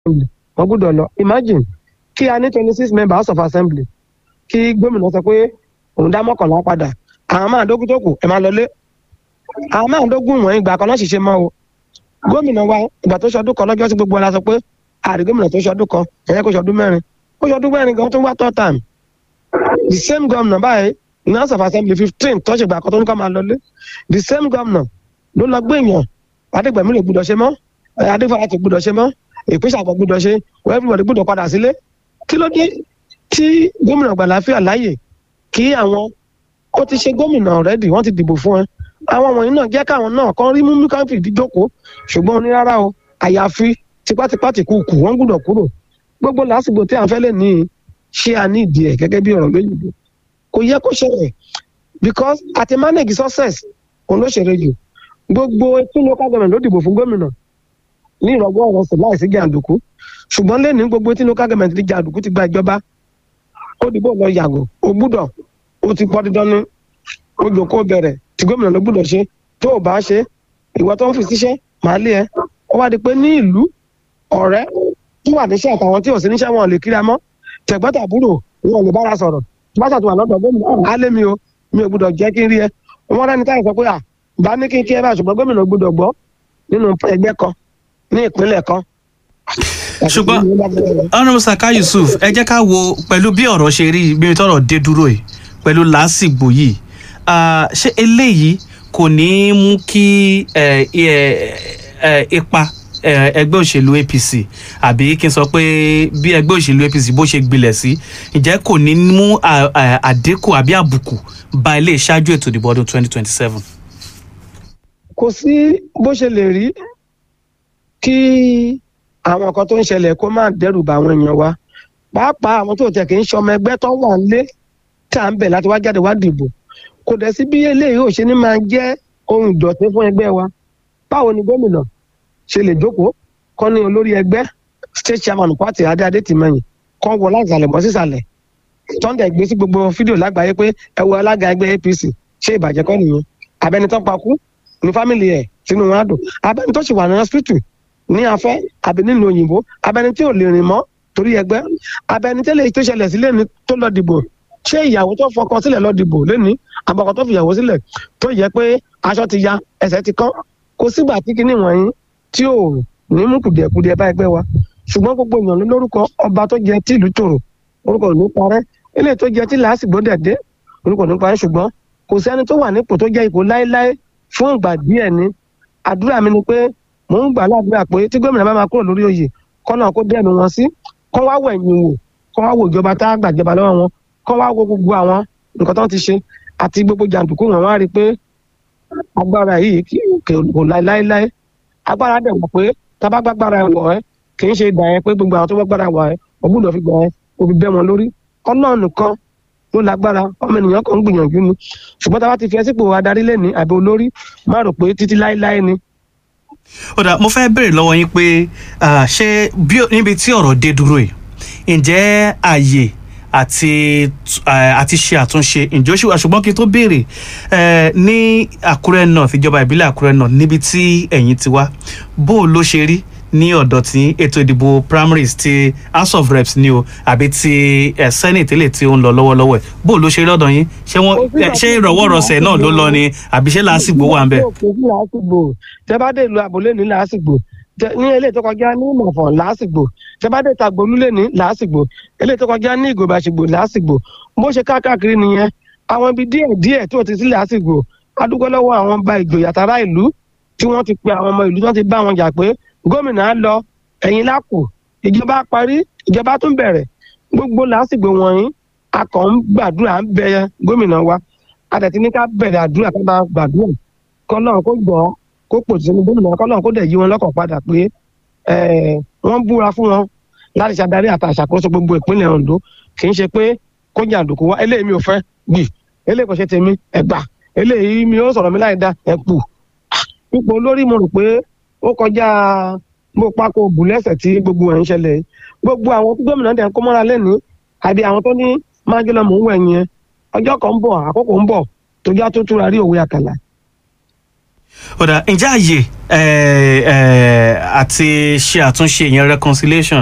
assembly wọ́n gbọ́dọ̀ lọ imagine kí a ní twenty six members house of assembly kí gómìnà sọ pé òun dá mọ́kànlá padà àwọn márùndógún tó kù ẹ máa lọlé àwọn márùndógún wọ̀nyí ìgbà kan náà ṣiṣẹ́ mọ́ o gómìnà wa ìgbà tó ṣọdún kan lọ́jọ́ sí gbogbo ọ̀la sọ pé àrí gómìnà tó ṣọdún kan ẹ̀yẹ́ kó ṣọdún mẹ́rin ó ṣọdún mẹ́rin gan tó ń wá third time the same governor báyìí ní house of assembly fifteen tó ṣe ìgbà kan tó ní ká máa lọlé the same governor ló lọ gbé èèyàn adégbèmí lè gbúdọ̀ ṣe mọ́ adéfàlà tó gbúdọ̀ ṣe mọ́ ìpínṣà àgbọ̀ gbúdọ̀ ṣe wọ́n everybody gbúdọ̀ padà sílé kí ló dé tí gómìnà gbàláfíà láàyè kí àwọn ó ti ṣe gómìnà ọ̀rẹ́dì wọ́n ti dìbò fún ẹ àwọn wọ̀nyí náà jẹ́ káwọn náà kan rí mímú káfí ìdíjókòó ṣùgbọ́n ní rárá o àyàfi tipátipá ti kú kù wọ́n gbúdọ̀ kúrò gbogbo lásìkò tí à ń fẹ́ lè ní ṣé a ní ìdí ẹ̀ gẹ́gẹ́ bí ọ̀rọ̀ lóyìnbó kò yẹ kó ṣẹlẹ̀ because àti manage success òun ló ṣeré jù gbogbo tún local government ló dìbò fún gómìnà ní ìrọ̀gbọ́ ọ̀rọ̀ sí láìsí jàǹdùkú ṣùgbọ́n lẹ́nu gbogbo tí local government ti jàǹdùkú ti gba ìjọba ó dìbò lọ yàgò ó gbúdọ̀ ó ti pọ́ dídán ní ó jòkó bẹ̀rẹ̀ tí gómìnà ló gbúdọ̀ ṣe tó o bá ṣe ìwọ tó ń fi síṣẹ́ màá lé ẹ ó wá di pé ní ìlú ọ̀rẹ́ tó wà níṣẹ́ àtàwọn tí ò sí níṣẹ́ wọn ò lè kíra mọ́ tẹ̀gbọ́ntàbúrò wọn ò lè bára sọ̀rọ̀ bá ṣàtúwà lọ́dọ̀ gómìnà á lé mi o mi ò gbúdọ̀ jẹ́ kí n rí ẹ wọn rẹ́ni táyà sọ pé à bá ní kí n kí ẹ bá ṣùgbọ́n gómìnà gbúdọ̀ gbọ́ nínú ẹgbẹ́ kan ní ìpínlẹ̀ kan. ṣùgbọ́n honourable saka yusuf ẹ jẹ́ ká wo pẹ̀lú bí ọ̀rọ̀ ṣe rí bí tọ́rọ̀ dé dúró yìí pẹ̀lú làásìgbò yìí ṣé eléyìí kò ní í mú kí ipa ẹgbẹ́ òṣèlú apc àbí kí n sọ pé bí ẹgbẹ́ òṣèlú apc bó ṣe gbilẹ̀ sí ǹjẹ́ kò ní mú àdínkù àbí àbùkù ba ilé ìṣáájú ètò ìdìbò ọdún twenty twenty seven. kò sí bó ṣe lè rí kí àwọn nǹkan tó ń ṣẹlẹ̀ kó má dẹ́rù bà àwọn èèyàn wa pàápàá àwọn tó tẹ̀ kí ń ṣọmọ ẹgbẹ́ tó wà ń lé tá à ń bẹ̀ láti wá jáde wá dìbò kò dẹ̀ sí bí eléyìí ò ṣe ní máa jẹ́ ohun ìdọ̀tí fún ẹgbẹ́ wa báwo ni gómìnà ṣe lè jókòó kọ́ ní olórí ẹgbẹ́ state chairman party adé adé tìmẹ̀yìn kọ́ wọ láìsàlẹ̀ bọ́ sísàlẹ̀ tọ́ndẹ̀ gbé sí gbogbo fídíò lágbàáyé pé ẹ wo alága ẹgbẹ́ apc ṣé ìbàjẹ́ kọ́ nìyẹn abẹni tó pa kú ní fámìlì ẹ̀ sínú wọn á dùn abẹni tó sì wà ní hospital ní afẹ́ àbí nílùú òyìnbó abẹni tí ò lè rìn mọ́ torí ẹgbẹ́ abẹni tẹ́lẹ̀ tó ṣẹlẹ̀ sílẹ̀ ní tó lọ dìbò ṣé ìyàwó tó fọkàn sílẹ̀ lọ dìbò lẹ́ni àbọ̀kọ̀ tó fìyàwó sílẹ̀ tó yẹ pé aṣọ ti ya ẹsẹ̀ ti kán kò sígbà tí kinní wọ̀nyí tí ò ní mú kùdìẹ̀kudìẹ̀ bá ẹgbẹ́ wa ṣùgbọ́n gbogbo èèyàn ló lórúkọ ọba tó jẹ tí ìlú tòrò orúkọ ò ní parẹ́ eléyìí tó jẹ tí làásìgbò dẹ̀dẹ́ orúkọ ò ní parẹ́ ṣùgbọ́n kò sẹ́ni tó wà nípò tó jẹ́ ipò láéláé fún ìgbà díẹ̀ ni àdúrà mi ni pé mò ń gbà ládùúrà pé tí gómìnà bá máa kúrò lórí oyè kọ́nà kó dẹ́nu wọn sí kọ́ wá wẹ̀yìn wò kọ́ wá wo ìjọba tá a gbàjọba lọ́wọ́ wọn kọ́ wá wo gbogbo àwọn nǹkan tó ti ṣe àti gbogbo jàǹdùkú wọn wá rí i pé agbára yìí kò láéláé agbára dẹ̀ wọ̀ pé tábà gbàgbára ẹ̀ wọ̀ ẹ́ kì í ṣe ìgbà yẹn pé gbogbo àwọn tó gbàgbára wọ̀ ẹ́ ògbúdọ̀ fi gbà ẹ́ òbí bẹ́ wọn lórí ọlọ́run nìkan ló lágbára ọmọ ènìyàn kan ń gbìyànjú ni ṣùgbọ́n tábà ti fi ẹ́ sípò adarí lẹ́ni àbí olórí má rò pé títí láéláé ni. ó dà mo fẹ́ béèrè lọ́wọ́ yín pé ṣé níbi tí ọ̀rọ̀ dé dúró yìí ǹjẹ́ àyè àti àti ṣe àtúnṣe ǹjẹ́ ó ṣì wà ṣùgbọ́n kí n tó béèrè ní àkúrẹ́ north ìjọba ìbílẹ̀ àkúrẹ́ north níbi tí ẹ̀yin ti wá bó o ló ṣe rí ní ọ̀dọ̀ tí ètò ìdìbò primaries ti house of reps ni o àbí ti senate lè tí ó ń lọ lọ́wọ́lọ́wọ́ ẹ̀ bó o ló ṣe rí lọ́dọ̀ yín ṣé wọ́n ṣé ìrọ̀wọ́rọ̀sẹ̀ náà ló lọ ni àbí ṣé làásìgbò wà ń bẹ̀. tẹ bá dé ìlú àbúlé ní làásìgbò ní eléyìí tó kọjá ní ìmọ̀fọ̀ làásìgbò tẹ́bádé tàgbólúlé ní làásìgbò eléyìí tó kọjá ní ìgòbàṣìgbò làásìgbò bó ṣe káàkiri nìyẹn àwọn ibi díẹ̀ díẹ̀ tó ti sí làásìgbò adúgbò lọ́wọ́ àwọn ọba ìjòyè àtàrà ìlú tí wọ́n ti pe àwọn ọmọ ìlú tí wọ́n ti bá wọn jà pé gómìnà á lọ ẹ̀yìn lápò ìjọba parí ìjọba tún bẹ̀rẹ̀ gbogbo làásìgbò wọ̀nyí a kàn ń gbàdúrà ń bẹ gómìnà wa a tẹ̀ ti ní ká bẹ̀rẹ̀ àdúrà ká bá gbàdúrà kọ́lọ́run kó gbọ́ kó pòtù sínú gómìnà kọ́lọ́run kó dẹ̀ yí wọn lọ́kàn padà pé wọ́n búra fún wọn láti ṣàdarí àti àṣàkóso gbogbo ìpínlẹ̀ Ondo kì í ṣe pé kó jàǹdùkú wá eléyìí mi ò fẹ́ gbì eléyìí kò ṣe tèmi ẹ̀gbà eléyìí mi ò sọ̀rọ̀ mi láì da ẹ̀pù ipò olórí mo rò pé ó kọjá bó pákó bù lẹ́sẹ̀ tí gbogbo ẹ̀ ń ṣẹlẹ̀ gbogbo àwọn tí gómìnà dẹ̀ ń kó mọ́ra lẹ́ni àbí àwọn tó ní máa jẹ́ lọ mò ń wẹ̀ yẹn ọjọ́ kan ń bọ̀ àkókò ń bọ̀ tó já tó túra rí òwe àkàlà ọ̀dà ǹjẹ́ àyè ẹ̀, ẹ̀, àti ṣe àtúnṣe ìyẹn reconciliation